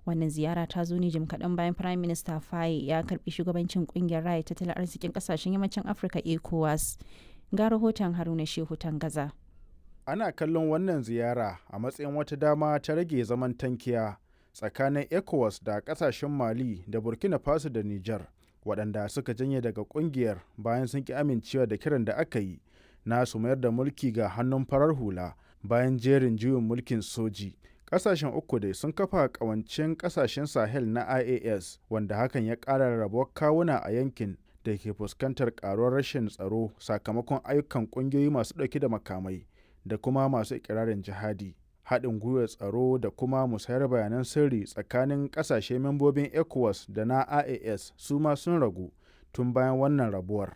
wannan ziyara ta zo ne jim kaɗan bayan prime minister faye ya karbi shugabancin kungiyar raya tattalin arzikin kasashen yammacin afirka ecowas ga rahoton haruna shehu gaza. ana kallon wannan ziyara a matsayin wata dama ta rage zaman tankiya tsakanin ecowas da kasashen mali da burkina faso da niger waɗanda suka janye daga kungiyar bayan sun ki amincewa da kiran da aka yi na su mayar da mulki ga hannun farar hula bayan jerin juyin mulkin soji kasashen uku dai sun kafa kawancin kasashen sahel na ias wanda hakan ya ƙara rabuwar kawuna a yankin da ke fuskantar karuwar rashin tsaro sakamakon ayyukan ƙungiyoyi masu ɗauke da makamai da kuma masu ikirarin jihadi haɗin gwiwar tsaro da kuma musayar bayanan sirri tsakanin ƙasashe membobin ecowas da na ias su ma sun ragu tun bayan wannan rabuwar